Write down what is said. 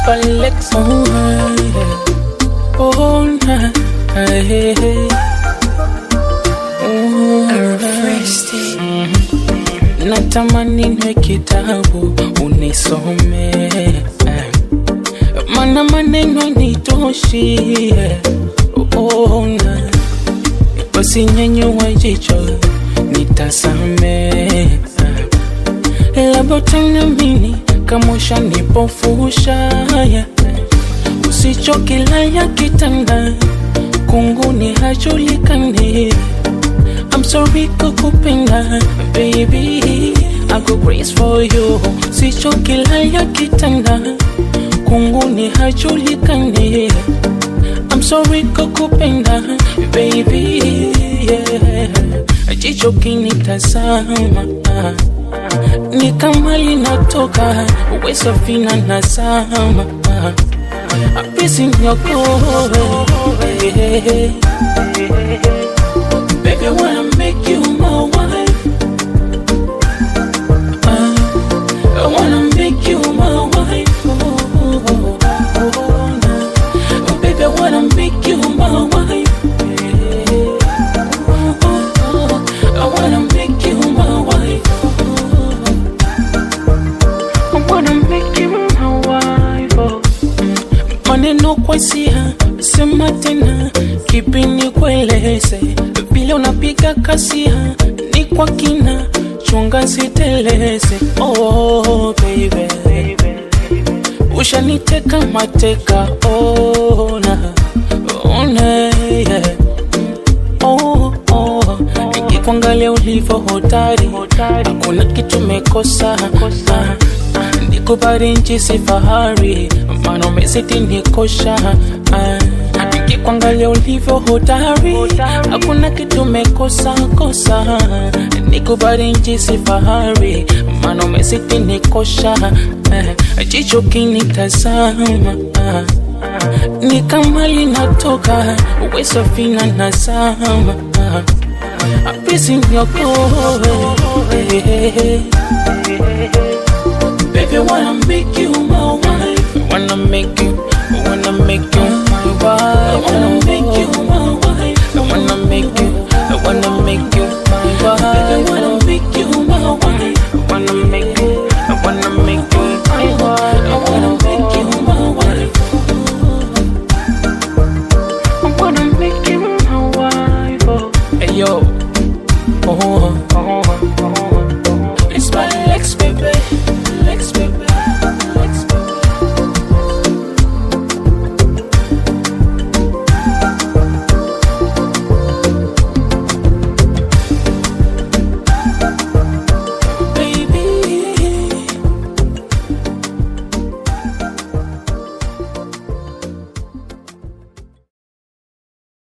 Palex. Oh, yeah. oh, nah, hey, hey. Natamani nwe kitabu unisome, mana maneno nitoshi. Ona basi nyenyua jicho nitasame, labda utaniamini kama ushanipofusha. Usichokilaya kitanda kunguni hajulikani. I'm sorry kukupenda baby, I go grace for you. Sichokilaya kitanda kunguni hajulikani. I'm sorry kukupenda baby, yeah. Jicho kinitazama ni kama linatoka uwe safina nazama Apisi nyokowe yeah. Baby, I wanna make you my wife. Uh, I wanna make you my wife. Oh, oh, oh, oh, nah. Oh, baby, I wanna make you my wife. Yeah. Oh, oh, oh, I wanna make you my wife. Oh, I wanna make you my wife. Oh. Maneno kwa hisia, sema tena, kipi nikueleze? Vile unapiga kasia ni kwa kina, chunga siteleze. Oh baby, ushaniteka mateka, ona ona, yeah. Oh, oh. Nikikuangalia ulivyo hodari, hakuna kitu mekosa. Ah, ah, Nikubali nchi si fahari, maana umezidi nikosha. Ah, Nikikuangalia ulivyo hodari, hakuna kitu mekosa kosa. Nikubali nchi si fahari, maana umezidi nikosha. Ah, Jicho kinitazama ah, ni kama linatoka uwe safina nazama apisi nyokowe Baby, I wanna make you my